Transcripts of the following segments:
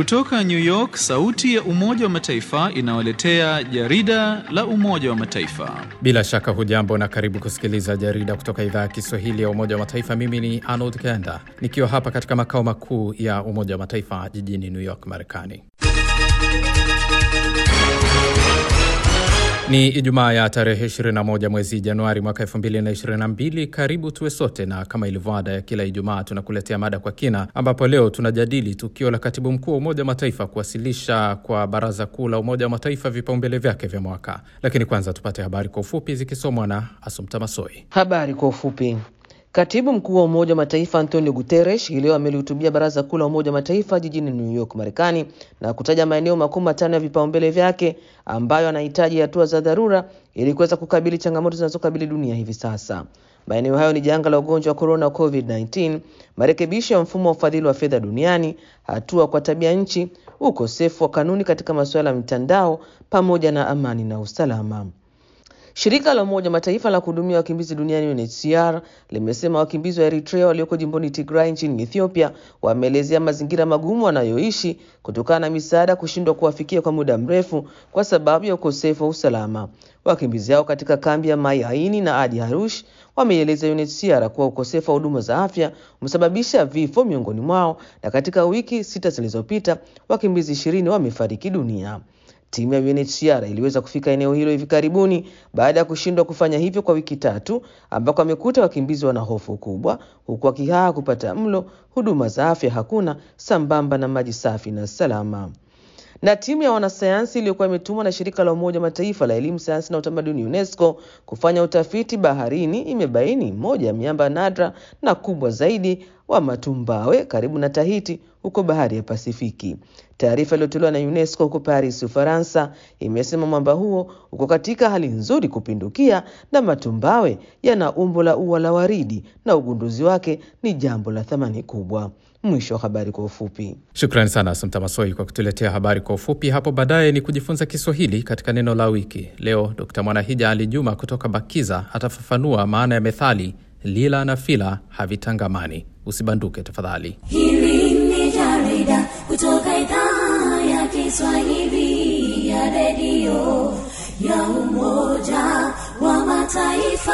Kutoka New York, sauti ya Umoja wa Mataifa inawaletea jarida la Umoja wa Mataifa. Bila shaka hujambo na karibu kusikiliza jarida kutoka idhaa ya Kiswahili ya Umoja wa Mataifa. Mimi ni Arnold Kenda nikiwa hapa katika makao makuu ya Umoja wa Mataifa jijini New York, Marekani. Ni Ijumaa ya tarehe 21 mwezi Januari mwaka 2022. Karibu tuwe sote, na kama ilivyo ada ya kila Ijumaa tunakuletea mada kwa kina, ambapo leo tunajadili tukio la katibu mkuu wa Umoja wa Mataifa kuwasilisha kwa Baraza Kuu la Umoja wa Mataifa vipaumbele vyake vya mwaka. Lakini kwanza tupate habari kwa ufupi zikisomwa na Asumta Masoi. Habari kwa ufupi. Katibu mkuu wa Umoja wa Mataifa Antonio Guterres hii leo amelihutubia Baraza Kuu la Umoja wa Mataifa jijini New York, Marekani, na kutaja maeneo makuu matano ya vipaumbele vyake ambayo anahitaji hatua za dharura ili kuweza kukabili changamoto zinazokabili dunia hivi sasa. Maeneo hayo ni janga la ugonjwa wa corona COVID-19, marekebisho ya mfumo wa ufadhili wa fedha duniani, hatua kwa tabia nchi, ukosefu wa kanuni katika masuala ya mitandao, pamoja na amani na usalama. Shirika la Umoja Mataifa la kuhudumia wakimbizi duniani UNHCR limesema wakimbizi wa Eritrea walioko jimboni Tigray nchini Ethiopia wameelezea mazingira magumu wanayoishi kutokana na misaada kushindwa kuwafikia kwa muda mrefu kwa sababu ya ukosefu wa usalama. Wakimbizi hao katika kambi ya Mai Aini na Adi Harush wameieleza UNHCR kuwa ukosefu wa huduma za afya umesababisha vifo miongoni mwao, na katika wiki sita zilizopita wakimbizi ishirini wamefariki dunia. Timu ya UNHCR iliweza kufika eneo hilo hivi karibuni baada ya kushindwa kufanya hivyo kwa wiki tatu, ambako amekuta wakimbizi wana hofu kubwa, huku wakihaa kupata mlo, huduma za afya hakuna, sambamba na maji safi na salama. Na timu ya wanasayansi iliyokuwa imetumwa na shirika la Umoja wa Mataifa la elimu, sayansi na utamaduni UNESCO kufanya utafiti baharini imebaini moja ya miamba nadra na kubwa zaidi wa matumbawe karibu na Tahiti huko bahari ya Pasifiki. Taarifa iliyotolewa na UNESCO huko Paris, Ufaransa, imesema mwamba huo uko katika hali nzuri kupindukia na matumbawe yana umbo la ua la waridi na ugunduzi wake ni jambo la thamani kubwa. Mwisho wa habari kwa ufupi. Shukrani sana Asumta Masoi kwa kutuletea habari kwa ufupi. Hapo baadaye ni kujifunza Kiswahili katika neno la wiki. Leo Dkt Mwanahija Ali Juma kutoka Bakiza atafafanua maana ya methali lila na fila havitangamani. Usibanduke tafadhali. Hili ni jarida kutoka idhaa ya Kiswahili ya redio ya Umoja wa Mataifa.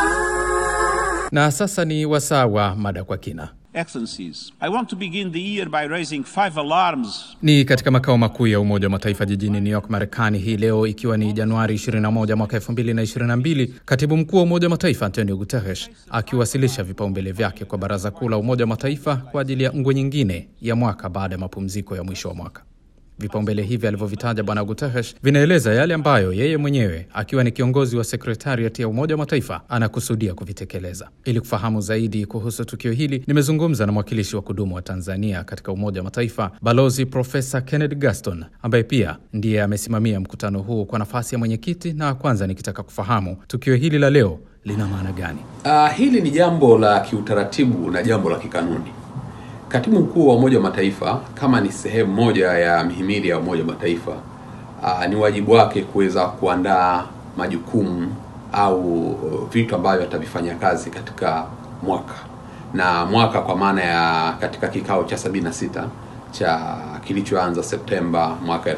Na sasa ni wasaa wa mada kwa kina. Excellencies, I want to begin the year by raising five alarms. Ni katika makao makuu ya Umoja wa Mataifa jijini New York, Marekani, hii leo ikiwa ni Januari 21 mwaka 2022, katibu mkuu wa Umoja wa Mataifa Antonio Guterres akiwasilisha vipaumbele vyake kwa Baraza Kuu la Umoja wa Mataifa kwa ajili ya ngwe nyingine ya mwaka baada ya mapumziko ya mwisho wa mwaka. Vipaumbele hivi alivyovitaja Bwana Guterres vinaeleza yale ambayo yeye mwenyewe akiwa ni kiongozi wa sekretariat ya Umoja wa Mataifa anakusudia kuvitekeleza. Ili kufahamu zaidi kuhusu tukio hili, nimezungumza na mwakilishi wa kudumu wa Tanzania katika Umoja wa Mataifa, Balozi Profesa Kennedy Gaston, ambaye pia ndiye amesimamia mkutano huu kwa nafasi ya mwenyekiti, na kwanza nikitaka kufahamu tukio hili la leo lina maana gani? Uh, hili ni jambo la kiutaratibu na jambo la kikanuni. Katibu mkuu wa Umoja wa Mataifa kama ni sehemu moja ya mihimili ya Umoja wa Mataifa uh, ni wajibu wake kuweza kuandaa majukumu au vitu ambavyo atavifanya kazi katika mwaka na mwaka, kwa maana ya katika kikao cha 76 cha kilichoanza Septemba mwaka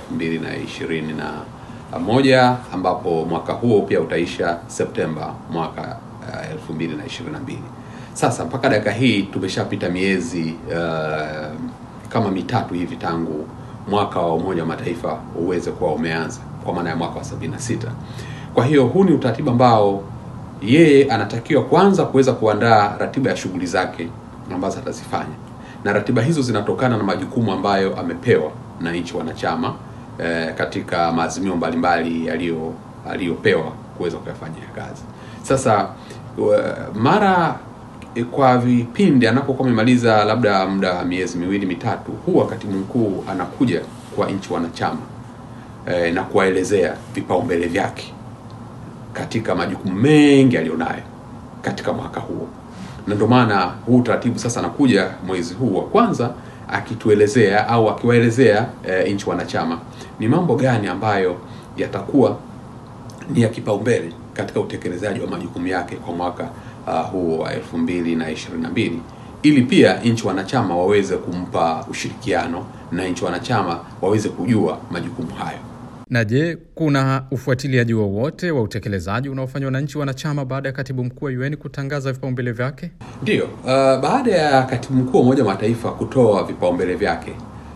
2021 ambapo mwaka huo pia utaisha Septemba mwaka uh, 2022. Sasa mpaka dakika hii tumeshapita miezi uh, kama mitatu hivi tangu mwaka wa Umoja wa Mataifa uweze kuwa umeanza kwa maana ya mwaka wa 76. Kwa hiyo huu ni utaratibu ambao yeye anatakiwa kwanza kuweza kuandaa ratiba ya shughuli zake ambazo atazifanya, na ratiba hizo zinatokana na majukumu ambayo amepewa na nchi wanachama eh, katika maazimio mbalimbali yaliyo aliyopewa kuweza kuyafanyia kazi. Sasa mara kwa vipindi anapokuwa amemaliza labda muda wa miezi miwili mitatu, huwa katibu mkuu anakuja kwa nchi wanachama e, na kuwaelezea vipaumbele vyake katika majukumu mengi aliyonayo katika mwaka huo, na ndio maana huu utaratibu sasa anakuja mwezi huu wa kwanza akituelezea au akiwaelezea e, nchi wanachama ni mambo gani ambayo yatakuwa ni ya kipaumbele katika utekelezaji wa majukumu yake kwa mwaka uh, huu wa elfu mbili na ishirini na mbili ili pia nchi wanachama waweze kumpa ushirikiano na nchi wanachama waweze kujua majukumu hayo. Na je, kuna ufuatiliaji wowote wa utekelezaji unaofanywa na nchi wanachama baada ya katibu mkuu wa UN kutangaza vipaumbele vyake? Ndiyo, uh, baada ya katibu mkuu wa Umoja wa Mataifa kutoa vipaumbele vyake,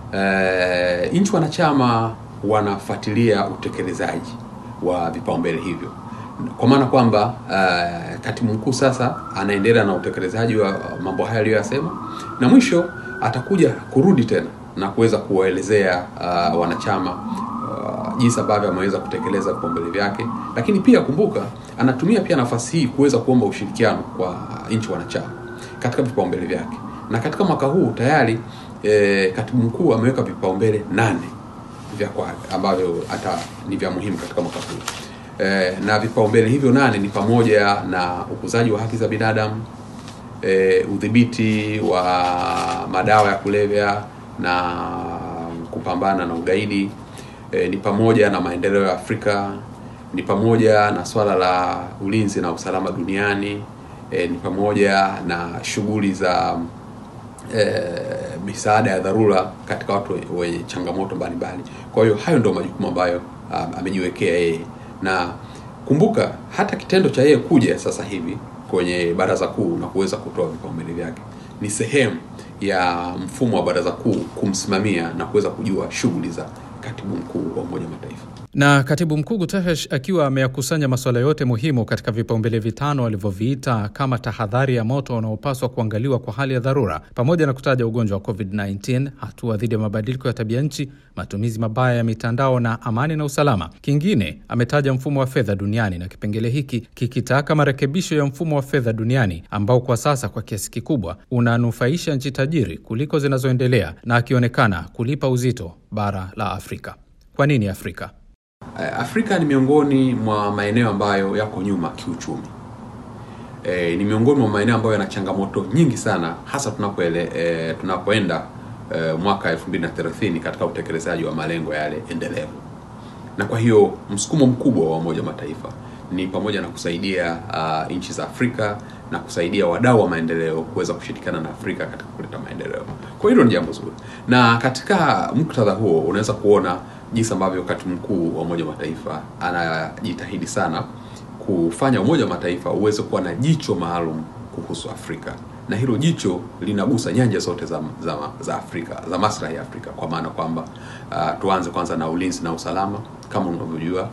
uh, nchi wanachama wanafuatilia utekelezaji wa vipaumbele hivyo, kwa maana kwamba uh, katibu mkuu sasa anaendelea na utekelezaji wa mambo haya aliyoyasema, na mwisho atakuja kurudi tena na kuweza kuwaelezea uh, wanachama uh, jinsi ambavyo ameweza kutekeleza vipaumbele vyake, lakini pia kumbuka, anatumia pia nafasi hii kuweza kuomba ushirikiano kwa nchi wanachama katika vipaumbele vyake, na katika mwaka huu tayari eh, katibu mkuu ameweka vipaumbele nane vya kwake ambavyo hata ni vya muhimu katika mwaka huu eh, na vipaumbele hivyo nane ni pamoja na ukuzaji wa haki za binadamu eh, udhibiti wa madawa ya kulevya na kupambana na ugaidi eh, ni pamoja na maendeleo ya Afrika, ni pamoja na swala la ulinzi na usalama duniani eh, ni pamoja na shughuli za eh, misaada ya dharura katika watu wenye changamoto mbalimbali. Kwa hiyo hayo ndio majukumu ambayo um, amejiwekea yeye, na kumbuka hata kitendo cha yeye kuja sasa hivi kwenye baraza kuu na kuweza kutoa vipaumbele vyake ni sehemu ya mfumo wa baraza kuu kumsimamia na kuweza kujua shughuli za katibu mkuu wa Umoja wa Mataifa. Na katibu mkuu Guterres akiwa ameyakusanya masuala yote muhimu katika vipaumbele vitano alivyoviita kama tahadhari ya moto unaopaswa kuangaliwa kwa hali ya dharura, pamoja na kutaja ugonjwa wa COVID-19, hatua dhidi ya mabadiliko ya tabia nchi, matumizi mabaya ya mitandao na amani na usalama. Kingine ametaja mfumo wa fedha duniani na kipengele hiki kikitaka marekebisho ya mfumo wa fedha duniani ambao kwa sasa kwa kiasi kikubwa unanufaisha nchi tajiri kuliko zinazoendelea na akionekana kulipa uzito bara la Afrika. Kwa nini Afrika? Afrika ni miongoni mwa maeneo ambayo yako nyuma kiuchumi. E, ni miongoni mwa maeneo ambayo yana changamoto nyingi sana hasa tunapoele, e, tunapoenda e, mwaka 2030 katika utekelezaji wa malengo yale endelevu. Na kwa hiyo msukumo mkubwa wa Umoja wa Mataifa ni pamoja na kusaidia uh, nchi za Afrika na kusaidia wadau wa maendeleo kuweza kushirikiana na Afrika katika kuleta maendeleo. Kwa hilo ni jambo zuri, na katika muktadha huo unaweza kuona jinsi ambavyo katibu mkuu wa Umoja wa Mataifa anajitahidi sana kufanya Umoja wa Mataifa uweze kuwa na jicho maalum kuhusu Afrika, na hilo jicho linagusa nyanja zote za, za, za Afrika za maslahi ya Afrika, kwa maana kwamba uh, tuanze kwanza na ulinzi na usalama. Kama unavyojua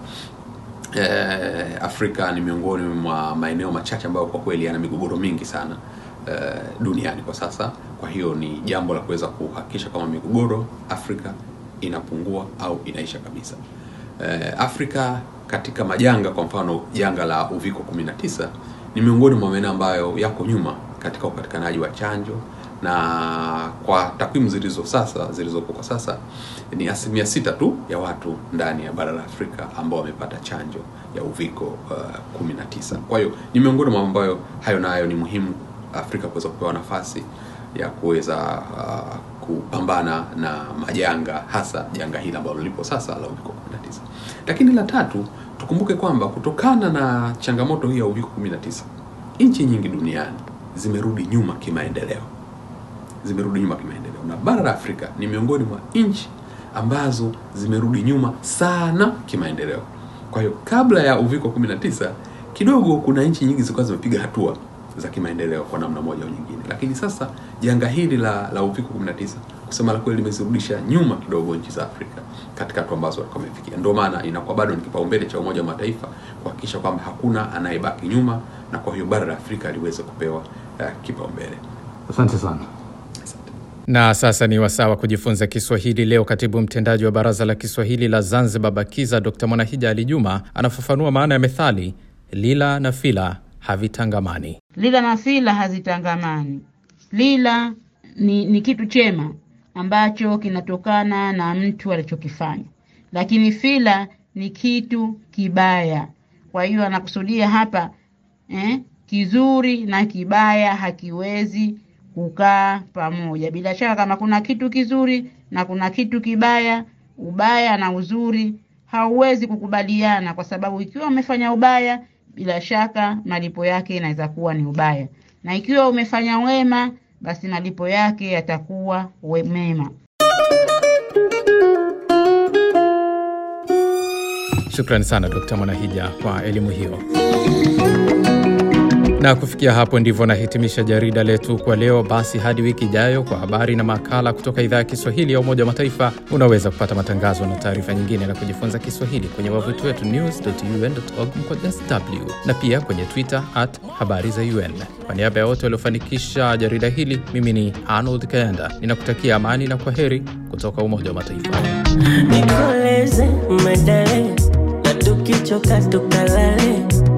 eh, Afrika ni miongoni mwa maeneo machache ambayo kwa kweli yana migogoro mingi sana eh, duniani kwa sasa. Kwa hiyo ni jambo la kuweza kuhakikisha kama migogoro Afrika inapungua au inaisha kabisa. Eh, Afrika katika majanga, kwa mfano janga la uviko 19 ni miongoni mwa maeneo ambayo yako nyuma katika upatikanaji wa chanjo, na kwa takwimu zilizo sasa zilizopo kwa sasa ni asilimia sita tu ya watu ndani ya bara la Afrika ambao wamepata chanjo ya uviko uh, 19. Kwa hiyo ni miongoni mwa ambayo hayo nayo ni muhimu Afrika kuweza kupewa nafasi ya kuweza uh, kupambana na majanga hasa janga hili ambalo lipo sasa la uviko 19. Lakini la tatu, tukumbuke kwamba kutokana na changamoto hii ya uviko 19, nchi nyingi duniani zimerudi nyuma kimaendeleo, zimerudi nyuma kimaendeleo, na bara la Afrika ni miongoni mwa nchi ambazo zimerudi nyuma sana kimaendeleo. Kwa hiyo kabla ya uviko 19 kidogo kuna nchi nyingi zilikuwa zimepiga hatua za kimaendeleo kwa namna moja au nyingine, lakini sasa janga hili la, la uviko 19 kusema la kweli limezirudisha nyuma kidogo nchi za Afrika katika hatua ambazo walikuwa wamefikia. Ndio maana inakuwa bado ni kipaumbele cha Umoja wa Mataifa kuhakikisha kwamba hakuna anayebaki nyuma, na kwa hiyo bara la Afrika liweze kupewa uh, kipaumbele. Asante sana. Na sasa ni wasaa wa kujifunza Kiswahili. Leo katibu mtendaji wa Baraza la Kiswahili la Zanzibar BAKIZA Dr Mwanahija Ali Juma anafafanua maana ya methali lila na fila havitangamani. Lila na fila hazitangamani. Lila ni, ni kitu chema ambacho kinatokana na mtu alichokifanya, lakini fila ni kitu kibaya. Kwa hiyo anakusudia hapa eh, kizuri na kibaya hakiwezi kukaa pamoja. Bila shaka kama kuna kitu kizuri na kuna kitu kibaya, ubaya na uzuri hauwezi kukubaliana, kwa sababu ikiwa umefanya ubaya, bila shaka malipo yake inaweza kuwa ni ubaya, na ikiwa umefanya wema, basi malipo yake yatakuwa we- mema. Shukrani sana Dkt. Mwanahija kwa elimu hiyo. Na kufikia hapo ndivyo nahitimisha jarida letu kwa leo. Basi hadi wiki ijayo kwa habari na makala kutoka idhaa ya Kiswahili ya Umoja wa Mataifa. Unaweza kupata matangazo na taarifa nyingine na kujifunza Kiswahili kwenye wavuti wetu news.un.org mkwaju sw na pia kwenye Twitter at habari za UN. Kwa niaba ya wote waliofanikisha jarida hili, mimi ni Arnold Kayanda, ninakutakia amani na kwa heri kutoka Umoja wa Mataifa. nikoleze medale na tukichoka tukalale